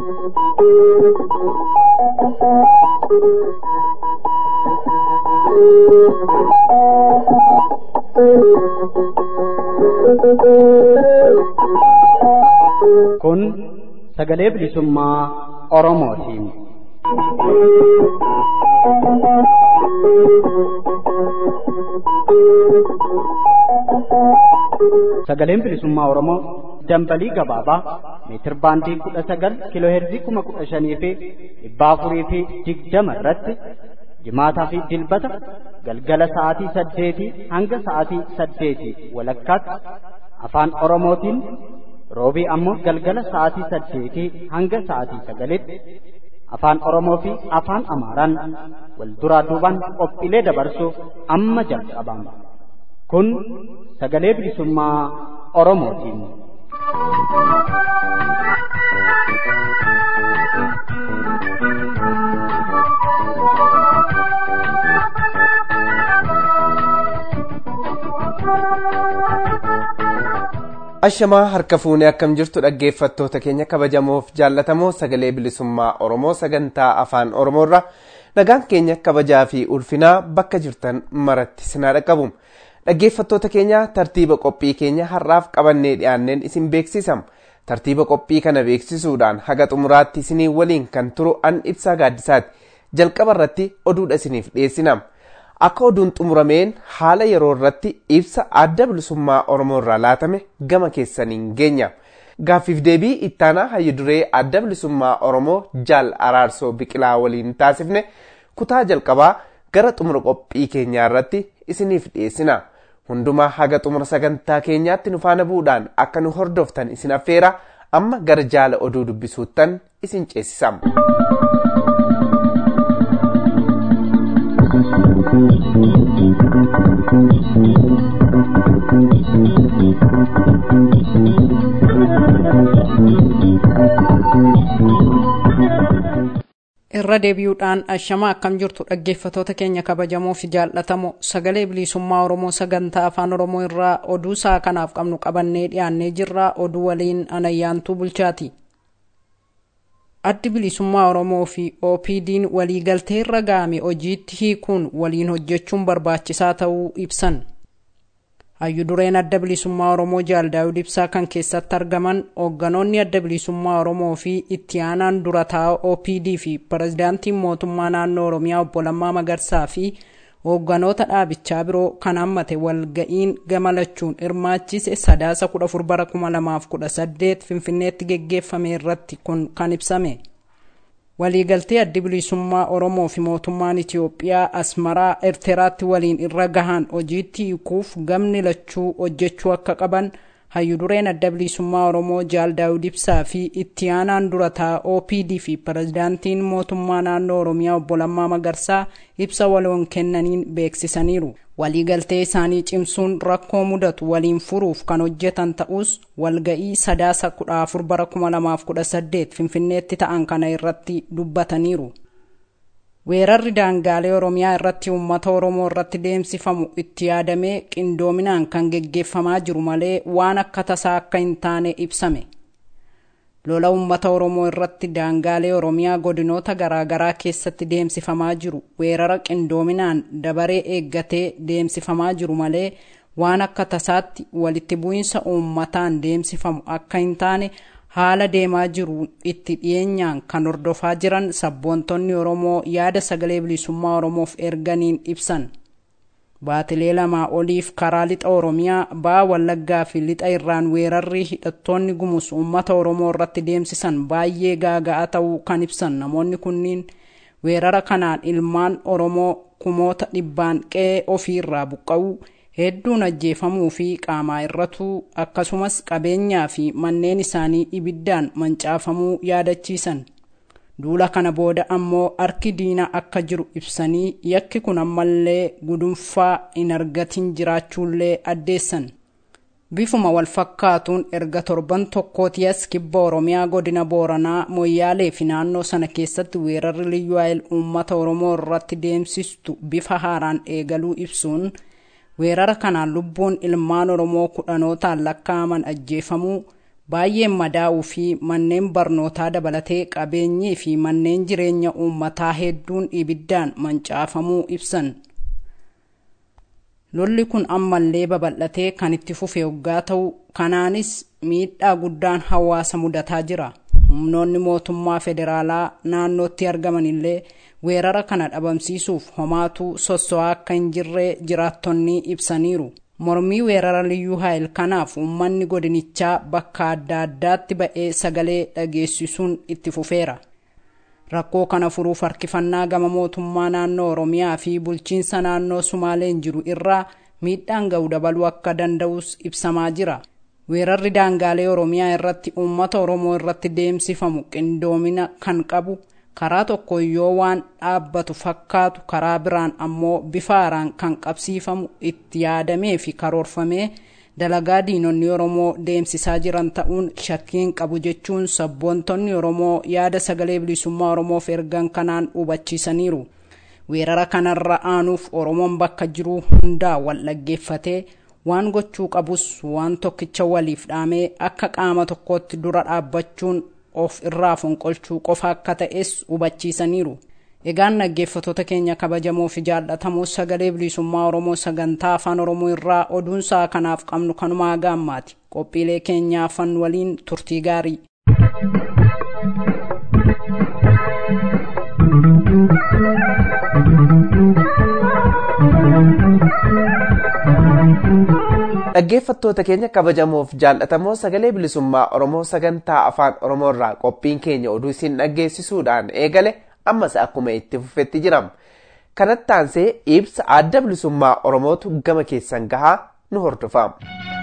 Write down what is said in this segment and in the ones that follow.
Kun sagalee bilisummaa Oromootiin. Sagaleen bilisummaa Oromoo dambalii gabaabaa meetir baandii kudha sagal kiiloo heerzii kuma kudha shanii fi dhibba afurii fi digdama irratti jimaataa fi dilbata galgala sa'aatii saddeetii hanga sa'aatii saddeetii walakkaatti afaan Oromootiin roobii ammoo galgala sa'aatii saddeetii hanga sa'aatii sagalitti afaan Oromoo fi afaan Amaaraan wal duraa duubaan qophiilee dabarsuuf amma jalqabama. Kun sagalee bilisummaa Oromootiin. ashamaa harka fuunee akkam jirtu dhaggeeffattoota keenya kabajamoof jaallatamoo sagalee bilisummaa oromoo sagantaa afaan oromoorra nagaan keenya kabajaa fi ulfinaa bakka jirtan maratti sinaa dhaqqabu dhaggeeffattoota keenya tartiiba qophii keenya har'aaf qabannee dhiyaanneen isin beeksisam tartiiba qophii kana beeksisuudhaan haga xumuraatti isinii waliin kan turu an ibsaa gaaddisaati jalqaba irratti oduudha isiniif dhiyeessinam. akka oduun xumurameen haala yeroo irratti ibsa adda bilisummaa oromoo irraa laatame gama keessaniin geenya gaaffiif deebii ittaanaa hayyuduree adda bilisummaa oromoo jaal araarsoo biqilaa waliin taasifne kutaa jalqabaa gara xumura qophii keenyaa irratti isiniif dhiyeessina hundumaa haga xumura sagantaa keenyaatti nu faana bu'uudhaan akka nu hordoftan isin affeera amma gara jaala oduu dubbisuuttan isin ceesisam. irra deebi'uudhaan ashamaa akkam jirtu dhaggeeffatoota keenya kabajamoo fi jaallatamoo sagalee bilisummaa oromoo sagantaa afaan oromoo irraa oduu isaa kanaaf qabnu qabannee dhiyaannee jirra oduu waliin anayyaantuu bulchaati addi bilisummaa oromoo fi opd'n waliigaltee irra ga'ame hojiitti hiikuun waliin hojjechuun barbaachisaa ta'uu ibsan hayyu dureen adda bilisummaa oromoo jaal daawud ibsaa kan keessatti argaman hoogganoonni adda bilisummaa oromoo fi itti aanaan dura taa'aa opd fi pirezidaantiin mootummaa naannoo oromiyaa obbo Lammaa Magarsaa fi hoogganoota dhaabichaa biroo kan hammate walga'iin gamalachuun hirmaachise sadaasa 14 bara 2018 finfinneetti geggeeffame irratti kun kan ibsame. waliigaltee addi bilisummaa oromoo fi mootummaan itiyoophiyaa asmaraa erteraatti waliin irra gahan hojiitti hiikuuf gamni lachuu hojjechuu akka qaban hayyu dureen adda bilisummaa oromoo jaal daawud ibsaa fi itti aanaan dura taa'aa opd fi pirezidaantiin mootummaa naannoo oromiyaa obbo Lammaa Magarsaa ibsa waloon kennaniin beeksisaniiru. waliigaltee isaanii cimsuun rakkoo mudatu waliin furuuf kan hojjetan ta'us walga'ii sadaasa 14 bara 2018 finfinneetti ta'an kana irratti dubbataniiru. weerarri daangaalee oromiyaa irratti uummata oromoo irratti deemsifamu itti yaadamee qindoominaan kan geggeeffamaa jiru malee waan akka tasaa akka hin taane ibsame. lola uummata oromoo irratti daangaalee oromiyaa godinoota garaagaraa keessatti deemsifamaa jiru weerara qindoominaan dabaree eeggatee deemsifamaa jiru malee waan akka tasaatti walitti bu'iinsa uummataan deemsifamu akka hin taane haala deemaa jiru itti dhiyeenyaan kan hordofaa jiran sabboontonni oromoo yaada sagalee bilisummaa oromoof erganiin ibsan. baatilee lamaa oliif karaa lixa oromiyaa ba'aa wallaggaa fi lixa irraan weerarri hidhattoonni gumus uummata oromoo irratti deemsisan baay'ee gaaga'aa ta'uu kan ibsan namoonni kunniin weerara kanaan ilmaan oromoo kumoota dhibbaan qe'ee ofii irraa buqqa'uu hedduun ajjeefamuu fi qaamaa irratuu akkasumas qabeenyaa fi manneen isaanii ibiddaan mancaafamuu yaadachiisan. duula kana booda ammoo harki diinaa akka jiru ibsanii yakki kun ammallee gudunfaa hin argatin jiraachuullee addeessan bifuma wal fakkaatuun erga torban tokkooti as kibba oromiyaa godina booranaa moyyaalee fi naannoo sana keessatti weerarri liyyuu uummata oromoo irratti deemsistu bifa haaraan eegaluu ibsuun weerara kanaan lubbuun ilmaan oromoo kudhanootaan lakkaa'aman ajjeefamuu baay'een madaa'uu fi manneen barnootaa dabalatee qabeenyii fi manneen jireenya uummataa hedduun ibiddaan mancaafamuu ibsan. lolli kun ammallee babal'atee kan itti fufe yoggaa ta'u kanaanis miidhaa guddaan hawaasa mudataa jira humnoonni mootummaa federaalaa naannootti argaman illee weerara kana dhabamsiisuuf homaatuu sosso'aa akka hin jirree jiraattonni ibsaniiru mormii weerara liyyuu haayil kanaaf uummanni godinichaa bakka adda addaatti ba'ee sagalee dhageessisuun itti fufeera rakkoo kana furuuf harkifannaa gama mootummaa naannoo oromiyaa fi bulchiinsa naannoo sumaaleen jiru irraa miidhaan ga'u dabaluu akka danda'us ibsamaa jira weerarri daangaalee oromiyaa irratti uummata oromoo irratti deemsifamu qindoomina kan qabu karaa tokko yoo waan dhaabbatu fakkaatu karaa biraan ammoo bifa haaraan kan qabsiifamu itti yaadamee fi karoorfamee dalagaa diinonni oromoo deemsisaa jiran ta'uun shakkiin qabu jechuun sabboontonni oromoo yaada sagalee bilisummaa oromoof ergan kanaan hubachiisaniiru weerara kanarra aanuuf oromoon bakka jiruu hundaa wal dhaggeeffatee waan gochuu qabus waan tokkicha waliif dhaamee akka qaama tokkootti dura dhaabbachuun of irraa fonqolchuu qofa akka ta'es hubachiisaniiru egaan dhaggeeffatoota keenya kabajamoo fi jaallatamoo sagalee bilisummaa oromoo sagantaa afaan oromoo irraa oduunsaa kanaaf qabnu kanumaa gaammaati qophiilee keenyaa afaan waliin turtii gaarii dhaggeeffattoota keenya kabajamoof jaallatamoo sagalee bilisummaa oromoo sagantaa afaan oromoo irraa qophiin keenya oduu isin dhaggeessisuudhaan eegale ammas akkuma itti fufetti jiram kanatti aansee ibsa adda bilisummaa oromootu gama keessan gahaa nu hordofam.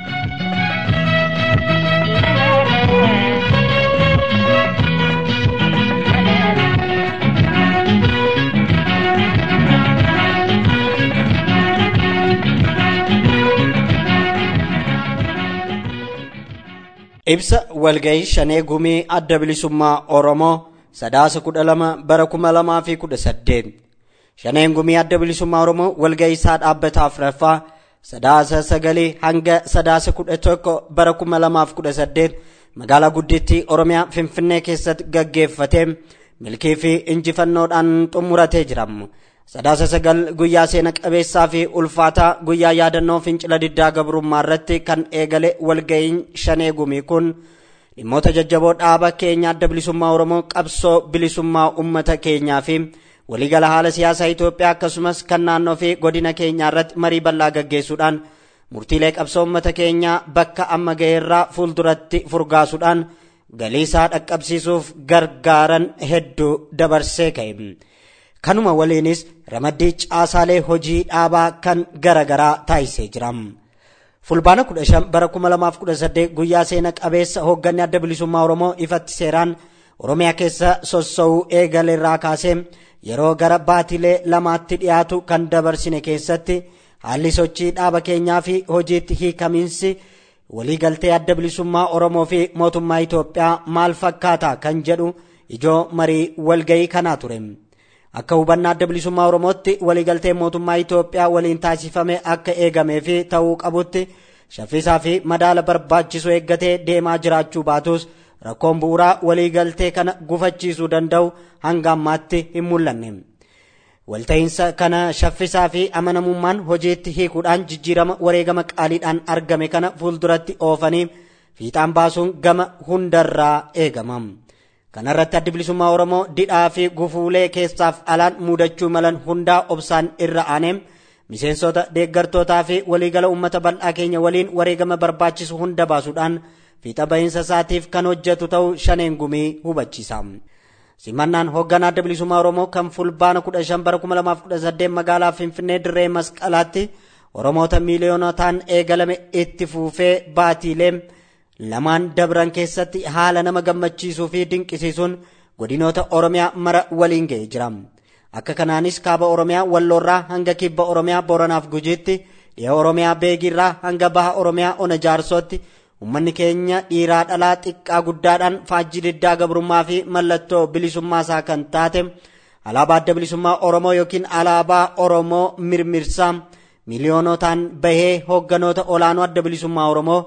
ibsa walgayii shanee gumii adda bilisummaa oromoo sadaasa kudha lama bara kuma lamaa fi kudha saddeet shaneen gumii adda bilisummaa oromoo walgayii isaa dhaabbataa afuraffaa sadaasa sagalii hanga sadaasa kudha tokko bara kuma lamaaf kudha saddeet magaalaa guddittii oromiyaa finfinnee keessatti gaggeeffatee milkii fi injifannoodhaan xumuratee jiramu sadaasa sagal guyyaa seena qabeessaa fi ulfaataa guyyaa yaadannoo fincila diddaa gabrummaa irratti kan eegale walga'iin shanee gumii kun dhimmoota jajjaboo dhaaba keenya adda bilisummaa oromoo qabsoo bilisummaa ummata keenyaa fi waliigala haala siyaasaa Itoophiyaa akkasumas kan naannoo fi godina keenyaa irratti marii bal'aa gaggeessuudhaan murtiilee qabsoo ummata keenyaa bakka amma ga'eerraa fuulduratti furgaasuudhaan galiisaa dhaqqabsiisuuf gargaaran hedduu dabarsee ka'e. kanuma waliinis ramaddii caasaalee hojii dhaabaa kan garagaraa taasisee jira. fulbaana 15 bara 2018 guyyaa seena qabeessa hoogganni adda bilisummaa oromoo ifatti seeraan oromiyaa keessa sossa'uu eegale irraa kaasee yeroo gara baatilee lamaatti dhiyaatu kan dabarsine keessatti haalli sochii dhaaba keenyaa fi hojiitti hiikamiinsi waliigaltee adda bilisummaa oromoo fi mootummaa Itoophiyaa maal fakkaata kan jedhu ijoo marii walgayii kanaa ture. akka hubannaa adda bilisummaa oromootti waliigaltee mootummaa Itoophiyaa waliin taasifame akka eegamee fi ta'uu qabutti shaffisaa fi madaala barbaachisu eeggatee deemaa jiraachuu baatus rakkoon bu'uuraa waliigaltee kana gufachiisuu danda'u hanga ammaatti hin mul'anne. Walta'iinsa kana shaffisaa fi amanamummaan hojiitti hiikuudhaan jijjiirama wareegama qaaliidhaan argame kana fuulduratti oofanii fiixaan baasuun gama hundarraa eegama. kanarratti addi bilisummaa oromoo didhaa fi gufuulee keessaaf alaan mudachuu malan hundaa obsaan irra aanee miseensota deeggartootaa fi waliigala uummata bal'aa keenya waliin wareegama barbaachisu hunda baasuudhaan fiixa bahiinsa isaatiif kan hojjetu ta'uu shaneen gumii hubachiisa. simannaan hoogganaa adda bilisummaa oromoo kan fulbaana 15 bara 2018 magaalaa finfinnee dirree masqalaatti oromoota miiliyoonotaan eegalame itti fuufee baatiilee lamaan dabran keessatti haala nama gammachiisuu fi dinqisiisuun godinoota oromiyaa mara waliin ga'ee jira akka kanaanis kaaba oromiyaa walloorraa hanga kibba oromiyaa boranaaf gujiitti dhiha oromiyaa beegiirraa hanga baha oromiyaa ona jaarsootti ummanni keenya dhiiraa dhalaa xiqqaa guddaadhaan faajjii diddaa gabrummaa fi mallattoo bilisummaa isaa kan taate alaabaa adda bilisummaa oromoo yookiin alaabaa oromoo mirmirsaa miiliyoonotaan bahee hoogganoota olaanoo adda bilisummaa oromoo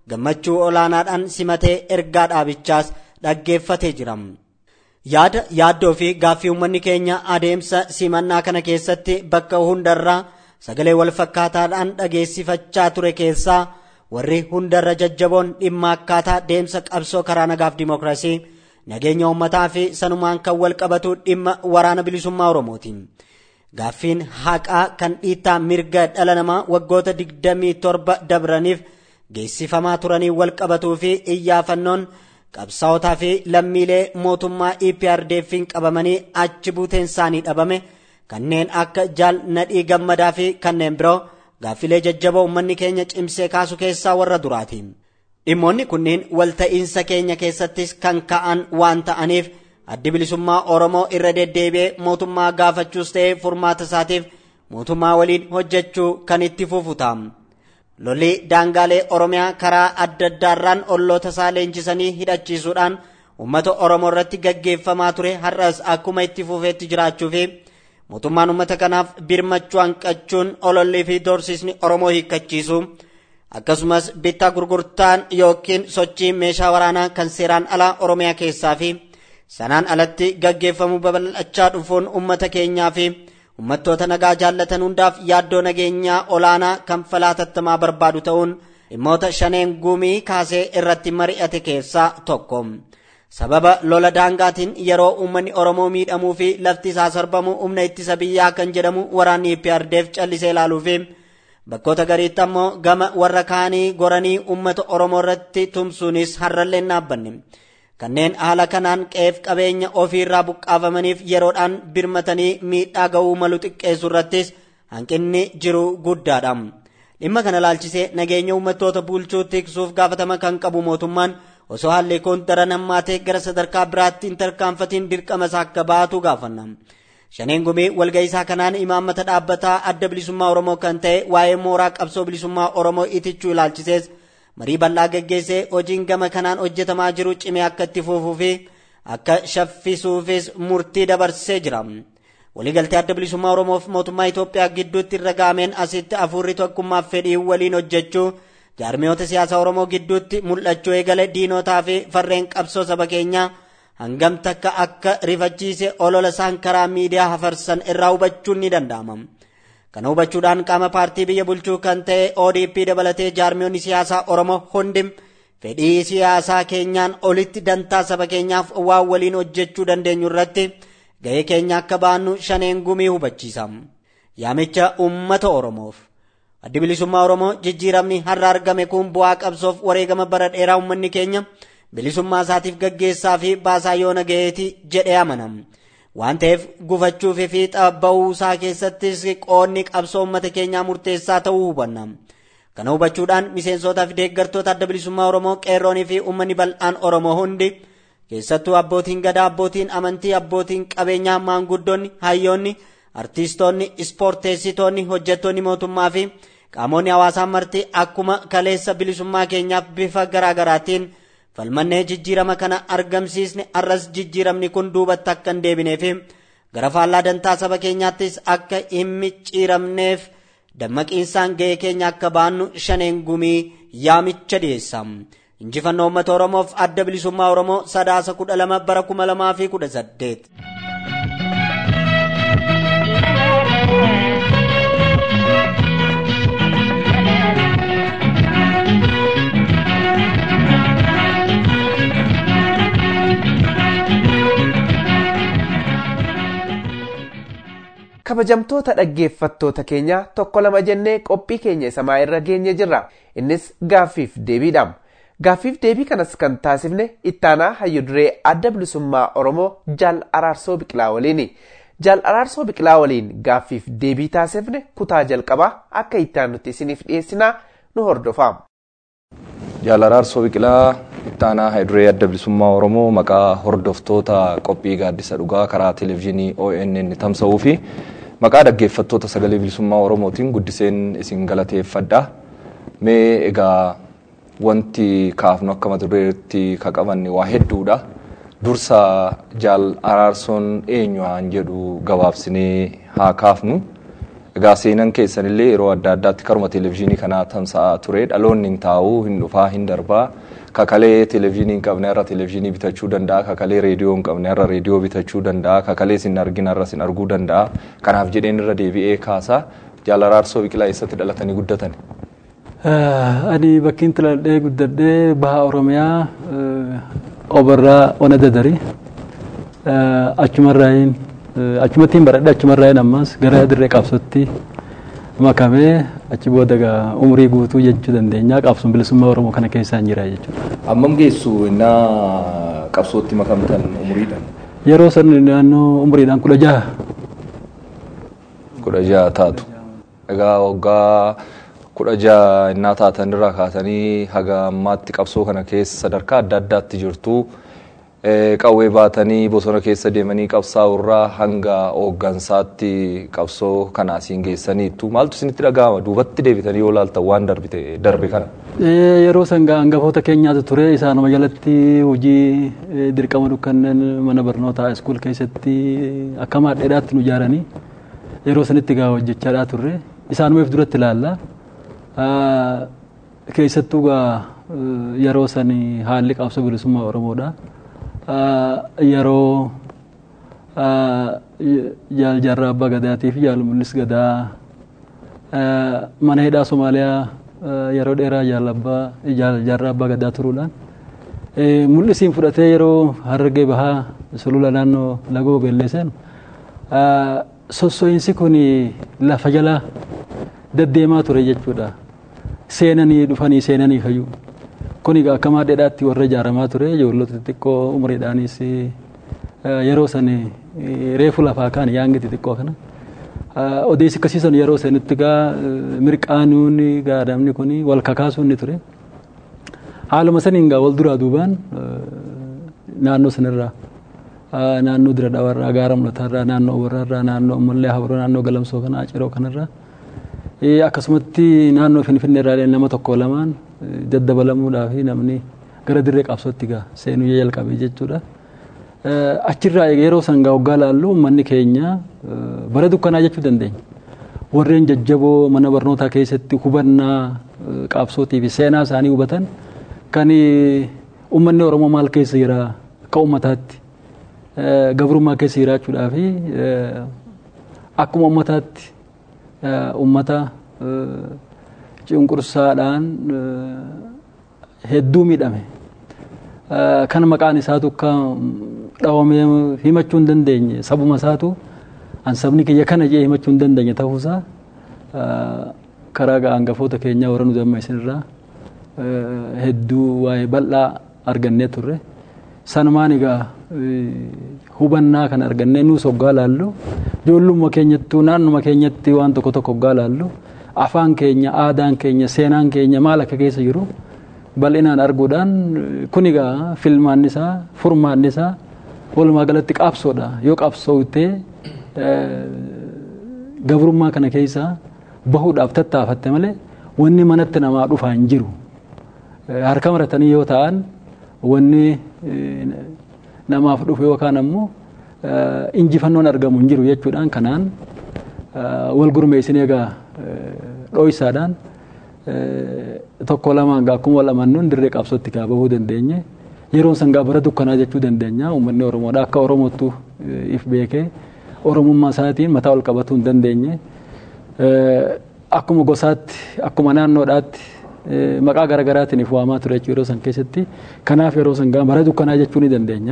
gammachuu olaanaadhaan simatee ergaa dhaabichaas dhaggeeffatee jira. yaada yaaddoo fi gaaffii uummanni keenya adeemsa simannaa kana keessatti bakka hundarraa sagalee wal fakkaataadhaan dhageessifachaa ture keessaa warri hundarra jajjaboon dhimma akkaataa deemsa qabsoo karaa nagaaf dimookiraasii nageenya uummataa fi sanumaan kan wal qabatu dhimma waraana bilisummaa oromooti. Gaaffiin haqaa kan dhiittaa mirga dhala namaa waggoota 27 dabraniif geessifamaa turanii wal qabatuu fi iyyaafannoon qabsaa'otaa fi lammiilee mootummaa EPRDF'n qabamanii achi buuteen isaanii dhabame kanneen akka jaal nadhii gammadaa fi kanneen biroo gaaffilee jajjaboo uummanni keenya cimsee kaasu keessaa warra duraati. Dhimmoonni kunniin walta'iinsa keenya keessattis kan ka'an waan ta'aniif addi bilisummaa Oromoo irra deddeebi'ee mootummaa gaafachuus ta'ee furmaata isaatiif mootummaa waliin hojjechuu kan itti fufu ta'a. lolli daangaalee oromiyaa karaa adda addaarraan olloota isaa leenjisanii hidhachiisuudhaan uummata oromoo irratti gaggeeffamaa ture har'as akkuma itti fufeetti jiraachuu fi mootummaan uummata kanaaf birmachuu hanqachuun olollii fi doorsisni oromoo hiikkachiisu akkasumas bittaa gurgurtaan yookiin sochii meeshaa waraanaa kan seeraan alaa oromiyaa keessaa fi sanaan alatti gaggeeffamu babal'achaa dhufuun uummata keenyaa fi ummattoota nagaa jaallatan hundaaf yaaddoo nageenyaa olaanaa kan falaatattamaa barbaadu ta'uun dhimmoota shaneen gumii kaasee irratti mari'ate keessaa tokko. Sababa lola daangaatiin yeroo uummanni Oromoo miidhamuu fi lafti isaa sarbamu humna ittisa biyyaa kan jedhamu waraanni PRDF callisee ilaaluu fi bakkoota gariitti ammoo gama warra kaanii goranii uummata Oromoo irratti tumsuunis har'allee dhaabbanne. kanneen haala kanaan qeef qabeenya ofiirraa buqqaafamaniif yeroodhaan birmatanii miidhaa ga'uu malu xiqqeessu irrattis hanqinni jiru guddaadha. Dhimma kana laalchisee nageenya uummattoota bulchuu tiksuuf gaafatama kan qabu mootummaan osoo haalli kun daran hammaatee gara sadarkaa biraatti hin tarkaanfatiin dirqama isaa akka baatu gaafanna. Shaneen gumii walga'iisaa kanaan imaammata dhaabbataa adda bilisummaa Oromoo kan ta'e waa'ee mooraa qabsoo bilisummaa Oromoo itichuu ilaalchisees marii bal'aa geggeessee hojiin gama kanaan hojjetamaa jiru cimee akka itti fufuu fi akka shaffisuufis murtii dabarsee jira. Waliigaltee adda bilisummaa Oromoof mootummaa Itoophiyaa gidduutti irra gaameen asitti afurri tokkummaaf fedhii waliin hojjechuu jaarmiyoota siyaasaa Oromoo gidduutti mul'achuu eegale diinotaa fi farreen qabsoo saba keenyaa hangam takka akka rifachiise olola isaan karaa miidiyaa hafarsan irraa hubachuun ni danda'ama. Kana hubachuudhaan qaama paartii biyya bulchuu kan ta'e ODP dabalatee jaarmiyoonni siyaasaa Oromoo hundi fedhii siyaasaa keenyaan olitti dantaa saba keenyaaf waan waliin hojjechuu dandeenyu irratti gahee keenya akka baannu shaneen gumii hubachiisa. Yaamicha uummata Oromoof. Addi bilisummaa Oromoo jijjiiramni har'a argame kun bu'aa qabsoof wareegama bara dheeraa uummanni keenya bilisummaa isaatiif gaggeessaa fi baasaa yoona gaheeti jedhee amanama. waan ta'eef gufachuu fi fiixa bahuu isaa keessattis qoonni qabsoo uummata keenyaa murteessaa ta'uu hubanna. Kana hubachuudhaan miseensotaa fi deeggartoota adda bilisummaa Oromoo qeerroonii fi uummanni bal'aan Oromoo hundi keessattuu abbootiin gadaa abbootiin amantii abbootiin qabeenyaa maanguddoonni hayyoonni artiistoonni ispoorteessitoonni hojjettoonni mootummaa fi qaamonni hawaasaa marti akkuma kaleessa bilisummaa keenyaaf bifa garaagaraatiin falmannee jijjiirama kana argamsiisne arras jijjiiramni kun duubatti akka hin deebinee fi gara faallaa dantaa saba keenyaattis akka hin micciiramneef dammaqiinsaan gahee keenya akka baannu shaneen gumii yaamicha dhiyeessa. Injifannoo uummata Oromoof adda bilisummaa Oromoo sadaasa kudha lama bara kuma lamaa fi kudha saddeet. kabajamtoota dhaggeeffattoota keenya tokko lama jennee qophii keenya isamaa irra geenye jirra innis gaaffiif deebiidha gaaffiif deebii kanas kan taasifne ittaanaa hayyuduree adda bilisummaa oromoo jaal araarsoo biqilaa waliini jaal araarsoo biqilaa waliin gaaffiif deebii taasifne kutaa jalqabaa akka ittaan nuti isiniif dhiyeessinaa nu hordofaa. jaal araarsoo biqilaa ittaanaa hayyuduree adda bilisummaa oromoo maqaa hordoftoota qophii gaaddisa dhugaa karaa televezyiinii ONN tamsa'uu fi maqaa dhaggeeffattoota sagalee bilisummaa oromootiin guddiseen isin galateeffadha mee egaa wanti kaafnu akka mata dureetti ka qabanne waa hedduudha dursa jaal araarsoon eenyuhaan jedhu gabaabsinee haa kaafnu Egaa seenan keessanillee yeroo adda addaatti karuma televezyiinii kanaa tamsa'aa ture dhaloonni hin taa'u hin dhufaa hin darbaa kakalee televezyiinii hin qabne irra televezyiinii bitachuu danda'a kakalee reediyoo hin qabne irra reediyoo bitachuu danda'a kakalee sin argina irra sin arguu danda'a kanaaf jedheen irra deebi'ee kaasaa jaalaraarsoo biqilaa eessatti dhalatanii guddatan. Ani bakkiin dhaladhee guddadhee baha Oromiyaa obarraa ona dadarii achumarraayin achumattiin baradhe achumarraayin ammas gara dirree qabsootti makamee achi booda umurii guutuu jechuu dandeenya qabsoon bilisummaa Oromoo kana keessaan jira jechuudha. Ammam geessu innaa qabsootti makamtan umuriidhaan? Yeroo san naannoo umuriidhaan kudha jaha. Kudha jaha taatu. Egaa waggaa kudha jaha innaa taatan irraa kaatanii haga ammaatti qabsoo kana keessa sadarkaa adda addaatti jirtu. Qawwee baatanii bosona keessa deemanii qabsaa'urraa hanga hooggansaatti qabsoo kana asiin geessaniittu maaltu isinitti dhaga'ama duubatti deebitanii yoo laaltan waan darbe kana. Yeroo san hangafoota keenyaatu ture isaanuma jalatti hojii dirqama dukkannen mana barnootaa iskuul keessatti akka maadheedhaatti nu ijaaranii yeroo sanitti gaa hojjechaadhaa turre isaanumeef duratti ilaalla. Keessattuu gaa yeroo san haalli qabsoo bilisummaa Oromoodha. Yeroo jaal jaarraa abbaa gadaatii fi jaal mul'is gadaa mana hidhaa Somaaliyaa yeroo dheeraa jaal abbaa jaal jaarraa abbaa gadaa turuudhaan mul'isiin fudhatee yeroo harargee bahaa sulula naannoo lagoo beelleessan sosso'iinsi kun lafa jala deddeemaa ture jechuudha. Seenanii dhufanii seenanii fayyuu. Kun egaa akka maadheedhaatti warra ijaaramaa ture ijoollota xixiqqoo umriidhaanis yeroo san reefu lafaa kaan yaangi xixiqqoo kana. Odeessi akkasiisan yeroo sanitti gaa mirqaanuun gaa adamni kun wal kakaasuun ni ture. Haaluma saniin gaa wal duraa duubaan naannoo sanirraa naannoo dira dhawarraa gaara mul'ataarraa naannoo obarraarraa naannoo ammallee habaroo naannoo galamsoo kanaa ciroo kanarraa akkasumatti naannoo finfinneerraa nama tokko lamaan daddabalamuudhaaf namni gara dirree qabsootti gaa seenuu jalqabe jechuudha. Achirraa yeroo san gaa waggaa laallu uummanni keenya bara dukkanaa jechuu dandeenya. Warreen jajjaboo mana barnootaa keessatti hubannaa qabsootii fi seenaa isaanii hubatan kan uummanni Oromoo maal keessa jira akka uummataatti gabrummaa keessa jiraachuudhaa fi akkuma uummataatti uummata cunqursaadhaan hedduu miidhame kan maqaan isaatu akka dhawamee himachuu hin dandeenye sabuma isaatu an sabni kiyya kana jee himachuu hin dandeenye ta'uusaa karaa hangafoota keenyaa warra nu dammeessinirraa hedduu waa'ee bal'aa argannee turre sanumaan egaa hubannaa kan argannee nuus hoggaa laallu ijoollummaa keenyattuu naannuma keenyatti waan tokko tokko hoggaa laallu afaan keenya aadaan keenya seenaan keenya maal akka keessa jiru bal'inaan arguudhaan kun egaa filmaan isaa furmaan isaa walumaa galatti qabsoodha yoo qabsooftee gabrummaa kana keessa bahuudhaaf tattaafatte malee wanni manatti namaa dhufaa hin jiru harka maratanii yoo ta'an wanni namaaf dhufe yookaan ammoo injifannoon argamu hin jiru jechuudhaan kanaan wal gurmeessinee egaa dho'isaadhaan tokko lamaan gaa akkuma wal amannuun dirree qabsootti gaa bahuu dandeenye yeroon san gaa bara dukkanaa jechuu dandeenya uummanni Oromoodha akka Oromootu if beekee Oromummaa isaatiin mataa ol qabatuu hin dandeenye akkuma gosaatti akkuma naannoodhaatti maqaa garaagaraatiin if waamaa ture yeroo san keessatti kanaaf yeroo san gaa bara dukkanaa jechuu ni dandeenya.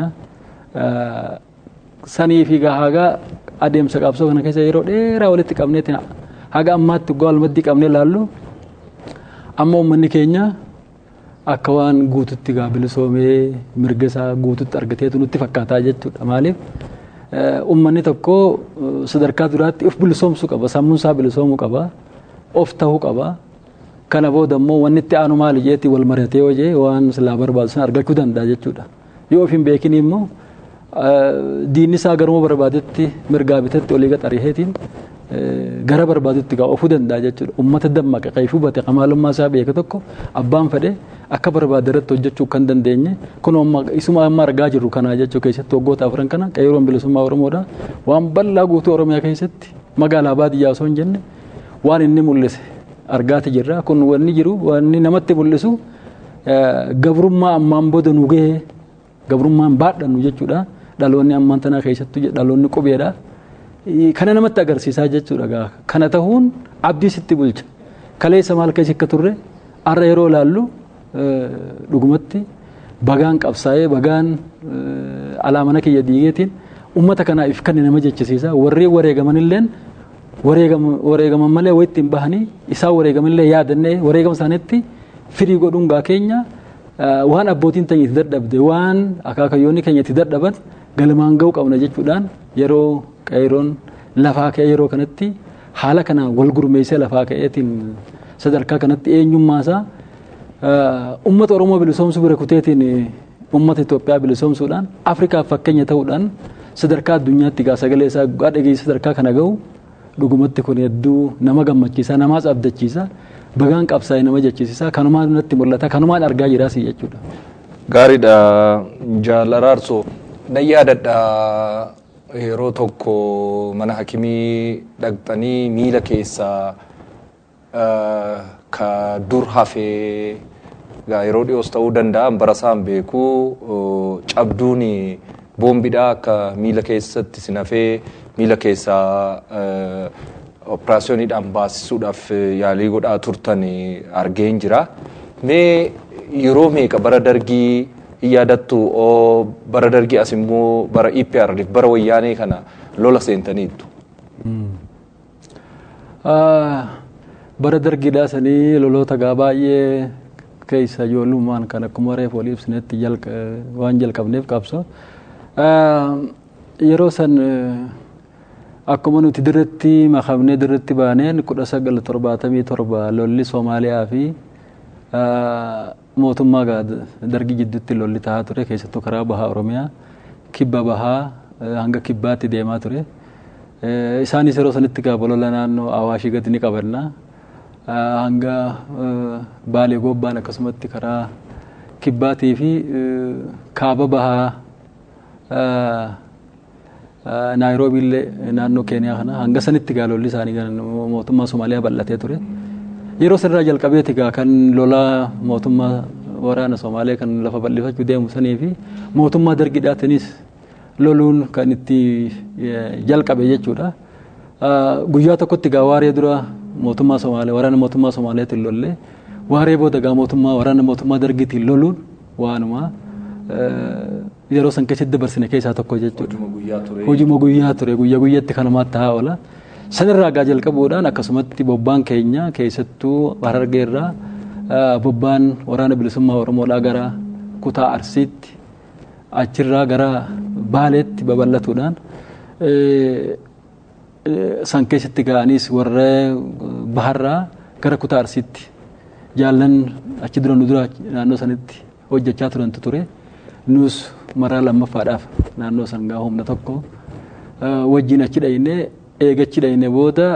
Sanii fi gaa haga adeemsa qabsoo kana keessa yeroo dheeraa walitti qabneeti haga ammaatti waggaa walmaddii qabnee laallu amma uummanni keenya akka waan guututti gaa bilisoomee mirga isaa guututti argateetu nutti fakkaataa jechuudha. Maaliif uummanni tokko sadarkaa duraatti of bilisoomsuu qaba sammuun isaa bilisoomuu qaba of ta'uu qaba. Kana booda immoo wanni itti aanu maali jeetti wal maratee hojii waan silaa barbaadu sana argachuu danda'a jechuudha. Yoo of hin beekin immoo diinni isaa garuma barbaadetti mirgaa bitatti olii gaxariheetiin gara barbaadutti gaa ofuu danda'a jechuudha. Uummata dammaqa qeefuu bate qamaalummaa isaa beeke tokko abbaan fedhe akka barbaade irratti hojjechuu kan dandeenye kun isuma amma argaa jirru kanaa jechuu keessatti waggoota afran kana qeeroon bilisummaa Oromoodha waan bal'aa guutuu Oromiyaa keessatti magaalaa baadiyyaa osoo hin jenne waan inni mul'ise argaati jirra kun wanni jiru wanni namatti mul'isu gabrummaa ammaan booda nu gahee gabrummaan baadhannu jechuudha dhaloonni ammaan tanaa keessattuu dhaloonni qubeedha kana namatti agarsiisaa jechuudha kana ta'uun abdii sitti bulcha kaleessa maal keessa akka turre har'a yeroo ilaallu dhugumatti bagaan qabsaa'ee bagaan alaamana kiyya diigeetiin ummata kanaaf kan nama jechisiisa warri wareegamanilleen wareegaman malee wayitti hin bahanii isaan wareegamanillee yaadannee wareegama isaaniitti firii godhuun gaa keenya waan abbootiin teenya itti dadhabde waan akaakayyoonni keenya itti dadhaban galmaan ga'uu qabna jechuudhaan yeroo qeeroon lafaa ka'ee yeroo kanatti haala kanaan wal gurmeessee lafaa ka'eetiin sadarkaa kanatti eenyummaasaa ummata Oromoo bilisoomsuu bira kuteetiin ummata Itoophiyaa bilisoomsuudhaan Afrikaaf fakkeenya ta'uudhaan sadarkaa addunyaatti gaa sagalee isaa dhageessa sadarkaa kana ga'u dhugumatti kun hedduu nama gammachiisa namaas abdachiisa bagaan qabsaa'ee nama jechisiisa kanumaan natti mul'ata kanumaan argaa jiraas jechuudha. Gaariidha jaalaraarsoo nan yaadadha yeroo tokko mana hakimii dhaqxanii miila keessaa ka dur hafee yeroo dhiyoos ta'uu danda'an barasaan beeku cabduun boombiidha akka miila keessatti sinafee miila keessaa operaasiyooniidhaan baasisuudhaaf yaalii godhaa turtan argeen jira. Mee yeroo meeqa bara dargii hin yaadattu oo bara dargii as immoo bara EPRDF bara wayyaanee kana lola seentaniittu. Bara dargiidhaa sanii loloota gaa baay'ee keessa ijoollummaan kan akkuma reef walii ibsinetti waan jalqabneef qabso. Yeroo san akkuma nuti dirretti makamnee dirretti baaneen kudha sagal torbaatamii torba lolli Soomaaliyaa fi mootummaa dargii jidduutti lolli tahaa ture keessattuu karaa bahaa Oromiyaa kibba bahaa hanga kibbaatti deemaa ture. Isaanis yeroo sanitti gaafa lola naannoo Awaashii gadi ni qabanna. Hanga Baalee Gobbaan akkasumatti karaa kibbaatii fi kaaba bahaa naayiroobii illee naannoo keeniyaa kana hanga sanitti gaa lolli isaanii mootummaa Somaaliyaa bal'atee ture. Yeroo sanarraa jalqabeeti gaa kan lolaa mootummaa waraana Somaaliyaa kan lafa bal'ifachuu deemu sanii fi mootummaa dargidhaatinis loluun kan itti jalqabe jechuudha. Guyyaa tokkotti gaa waaree dura mootummaa Somaaliyaa waraana mootummaa Somaaliyaatiin lollee waaree booda gaa mootummaa waraana mootummaa dargiitiin loluun waanuma yeroo san keessatti dabarsine keessaa tokko jechuudha. Hojuma guyyaa ture guyyaa guyyaatti kanumaatti taa'aa oola. Sanirraa gaa jalqabuudhaan akkasumatti bobbaan keenya keessattuu harargeerraa bobbaan waraana bilisummaa Oromoodhaa gara kutaa Arsiitti achirraa gara Baaleetti babal'atuudhaan san keessatti ga'anis warra baharraa gara kutaa Arsiitti jaallan achi dura nu dura naannoo sanitti hojjechaa turantu ture. nus maraa lammaffaadhaaf naannoo san gaa humna tokko wajjin achi dhayne eegachi dhayne booda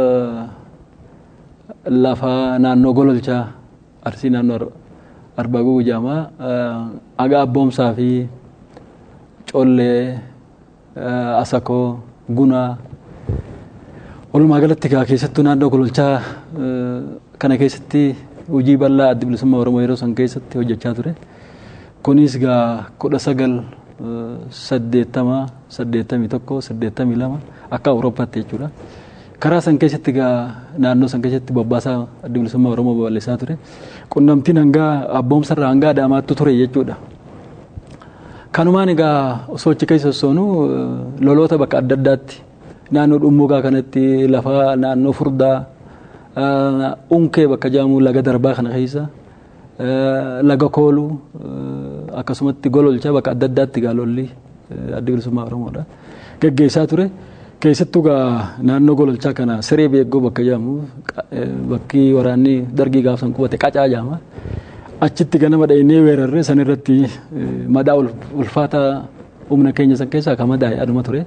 lafa naannoo gololchaa arsii naannoo arbaguu jaamaa aga abboomsaa fi collee asakoo gunaa walumaa galatti gaa keessattuu naannoo gololchaa kana keessatti hojii bal'aa addi bilisummaa oromoo yeroo san keessatti hojjechaa ture. kunis gaa kudha sagal saddeettama saddeettamii tokko saddeettamii lama akka awurooppaatti jechuudha. Karaa san keessatti gaa naannoo san keessatti bobbaasaa adda bilisummaa Oromoo babal'isaa ture. Qunnamtiin hanga abboomsarraa hanga adaamaattu ture jechuudha. Kanumaan egaa osoo achi keessa sossoonu loloota bakka adda addaatti naannoo dhummuugaa kanatti lafa naannoo furdaa unkee bakka jaamuu laga darbaa kana keessa laga koolu akkasumatti gololcha bakka adda addaatti gaalolli adda bilisummaa oromoodha geggeessaa ture keessattuu gaa naannoo gololchaa kana siree beeggoo bakka jedhamu bakki waraanni dargii gaafsan qubate qacaa jedhama achitti ganama dhaynee weerarree san irratti madaa ulfaataa humna keenya san keessaa kan madaa'e aduma ture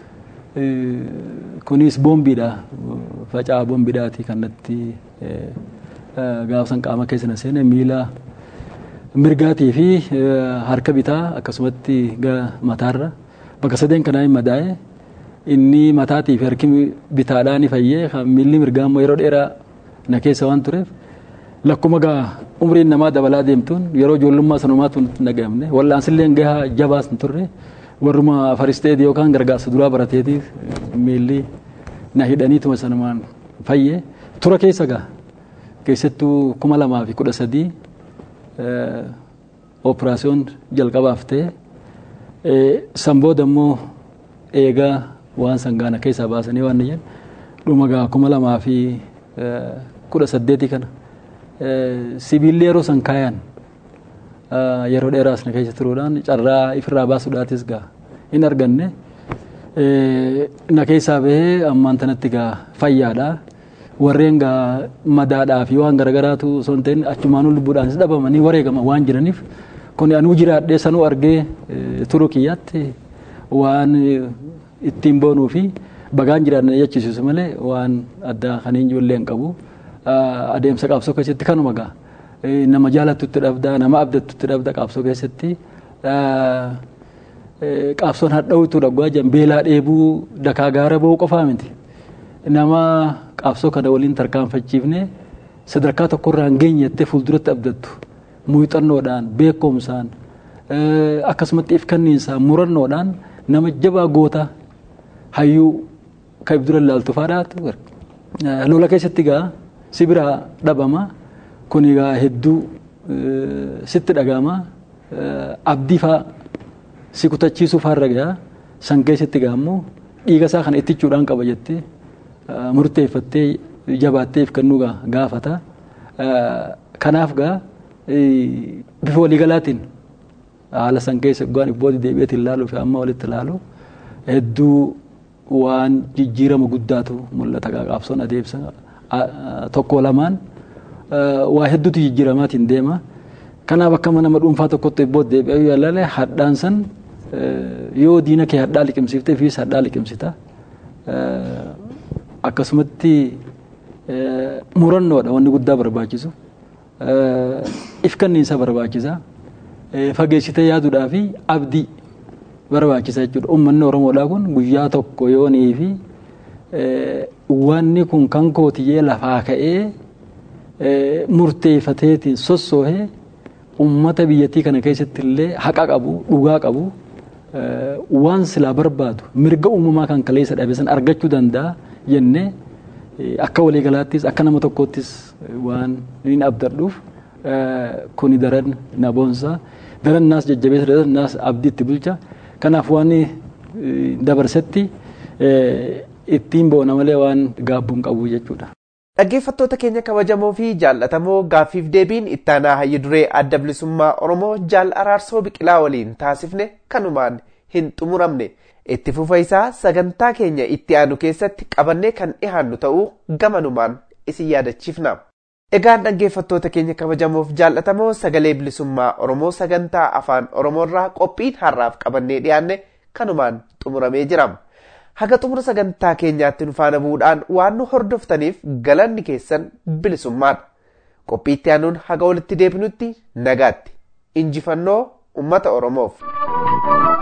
kunis boombiidha faca'aa boombiidhaati kan natti gaafsan qaama keessa na seene miila mirgaatii fi harka bitaa akkasumatti mataarra bakka sadeen kanaa hin madaa'e inni mataatiif harki bitaadhaan ni fayyee miilli mirgaa immoo yeroo dheeraa na keessa waan tureef lakkuma gaa umriin namaa dabalaa deemtuun yeroo ijoollummaa sanumaatu nagahamne wallaansillee gahaa jabaas hin turre warruma faristeeti yookaan gargaarsa duraa barateetiif miilli na hidhaniituma sanumaan fayyee tura keessa gaa keessattuu kuma lamaa fi kudha sadii operaasiyoon jalqabaaf ta'e san booda immoo eegaa waan sangaana keessaa baasanii waan jedhan dhuma gaa kuma lamaa fi kudha saddeeti kana sibiilli yeroo san kaayan yeroo dheeraas na keessa turuudhaan carraa ifirraa baasuudhaatis gaa hin arganne na keessaa bahee ammaan tanatti gaa fayyaadha warreen gaa madaadhaa fi waan garagaraatu osoo hin ta'in achumaanuu lubbuudhaanis dhabamanii wareegama waan jiraniif kun anuu jiraadhee sanuu argee turu kiyyaatti waan ittiin boonuu fi bagaan jiraanne jechisiisu malee waan addaa kan hin ijoollee hin qabu adeemsa qaabsoo keessatti kanuma gaa nama jaalattutti dhabda nama abdattutti dhabda qaabsoo keessatti qaabsoon hadha'utu dhaggaa jiran beelaa dheebuu dakaa gaara ba'uu qofaa miti nama qaabsoo kana waliin tarkaanfachiifne sadarkaa tokkorraa hin geenyettee fuulduratti abdattu muuxannoodhaan beekumsaan akkasumatti if kanniinsaan murannoodhaan nama jabaa goota hayyuu kan ibdura ilaaltu faadhaatu lola keessatti gaa si biraa dhabama kun egaa hedduu sitti dhagama abdii faa si kutachiisuu faarra gaa san keessatti gaa immoo dhiiga isaa kana ittichuudhaan qaba jettee murteeffattee jabaattee if kennuu gaa gaafata kanaaf gaa bifa waliigalaatiin haala san keessa waan ibbooti deebi'eetiin ilaaluu fi amma walitti ilaalu hedduu waan jijjiirama guddaatu mul'ata qaabsoon adeemsa tokko lamaan waa hedduutu jijjiiramaatiin deema. Kanaaf akka nama dhuunfaa tokkotti ibbooti deebi'ee yoo ilaale hadhaan san yoo diina kee hadhaa liqimsiiftee fi hadhaa liqimsita. Akkasumatti murannoodha wanni guddaa barbaachisu. If kanniinsa barbaachisa. Fageessitee yaaduudhaa fi abdii barbaachisa jechuudha. Uummanni Oromoodhaa kun guyyaa tokko yoonii fi wanni kun kan kootiyyee lafaa ka'ee murteeffateetiin sossoohee uummata biyyattii kana keessatti illee haqa qabu dhugaa qabu waan silaa barbaadu mirga uumamaa kan kaleessa dhabe san argachuu danda'a jennee akka waliigalaattis akka nama tokkoottis waan hin abdadhuuf kuni daran na boonsa daran naas jajjabeessa daran naas abdii itti bulcha kanaaf waan dabarsetti ittiin boona malee waan gaabbuun qabu jechuudha. Dhaggeeffattoota keenya kabajamoo fi jaallatamoo gaaffiif deebiin ittaanaa hayyu duree adda bilisummaa Oromoo jaal araarsoo biqilaa waliin taasifne kanumaan hin xumuramne itti fufa isaa sagantaa keenya itti aanu keessatti qabannee kan dhihaannu ta'uu gamanumaan isin yaadachiifna. Egaan dhaggeeffattoota keenya kabajamoof jaallatamoo sagalee bilisummaa Oromoo sagantaa afaan Oromoorraa qophiin har'aaf qabannee dhiyaanne kanumaan xumuramee jira. Haga xumura sagantaa keenyaatti nu faana bu'uudhaan waan nu hordoftaniif galanni keessan bilisummaadha. Qophii itti aanuun haga walitti deebinutti nagaatti. Injifannoo uummata Oromoof.